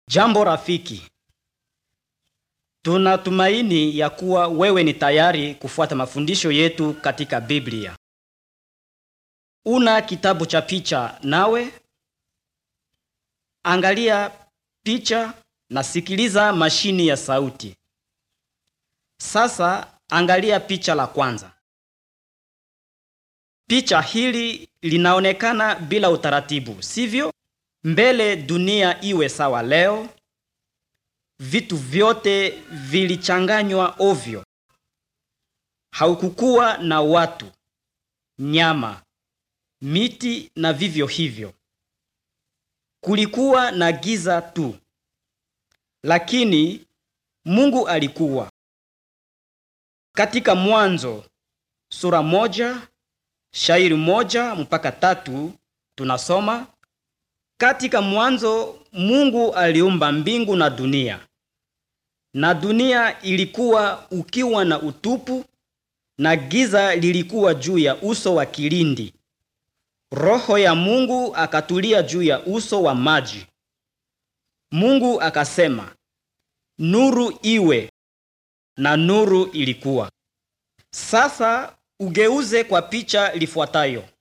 Jambo rafiki, tunatumaini ya kuwa wewe ni tayari kufuata mafundisho yetu katika Biblia. Una kitabu cha picha nawe? Angalia picha na sikiliza mashini ya sauti. Sasa angalia picha la kwanza. Picha hili linaonekana bila utaratibu, sivyo? Mbele dunia iwe sawa leo, vitu vyote vilichanganywa ovyo. Haukukuwa na watu, nyama, miti na vivyo hivyo. Kulikuwa na giza tu, lakini Mungu alikuwa. Katika Mwanzo sura moja shairi moja mpaka tatu tunasoma katika mwanzo Mungu aliumba mbingu na dunia, na dunia ilikuwa ukiwa na utupu, na giza lilikuwa juu ya uso wa kilindi. Roho ya Mungu akatulia juu ya uso wa maji. Mungu akasema, nuru iwe, na nuru ilikuwa. Sasa ugeuze kwa picha lifuatayo.